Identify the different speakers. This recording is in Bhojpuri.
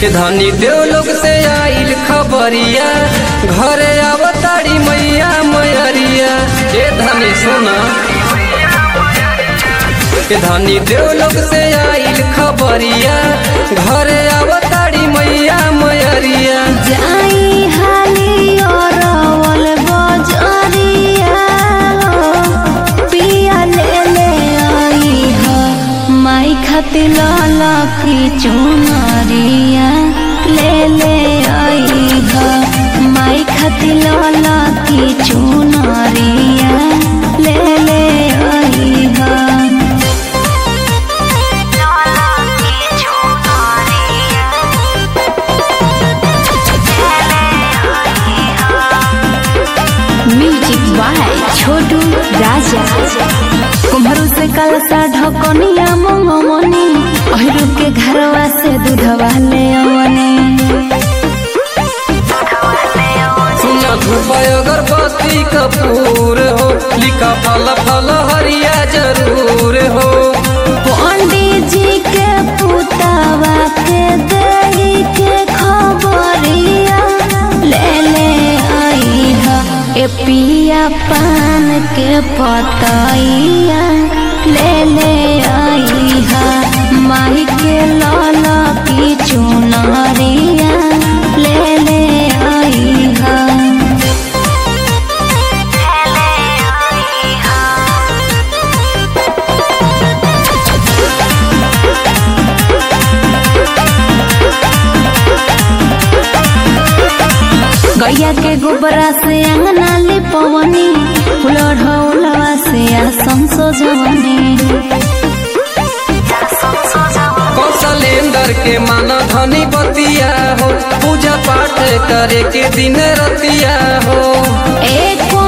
Speaker 1: के धनी देव लोग से आइल खबरिया घरे आवताड़ी मैया मैरिया के धनी सुना के धनी देव लोग से आइल खबरिया घरे आवताड़ी मैया मैरिया
Speaker 2: जाई हाली और अवल बजरिया पिया ले ले आई ह माई खातिर लाला की चुनरिया ले ले आई ह माई खातिर लाला की चुनरिया ले ले आई ह म्यूजिक बाय छोटू राजा कुम्हरू से कलसा ढकनिया मंगमनी अहिरू के घरवा से दूधवा ले अवनी
Speaker 1: सुना धूप अगरबत्ती कपूर हो लिखा फल फल हरिया जरूर हो
Speaker 2: पंडित जी के पुतावा के दही के खबरिया ले ले आई ह ए पिया पान के पतैया ले ले आई ह माई के लाला की चुनरिया ले ले आई ह गैया के गोबरा से अंगना लिपवनी फुलढ़ौलवा से आसम सजवनी
Speaker 1: कौशलेंद्र के माना धनी बतिया हो पूजा पाठ करे के दिन रतिया हो
Speaker 2: एको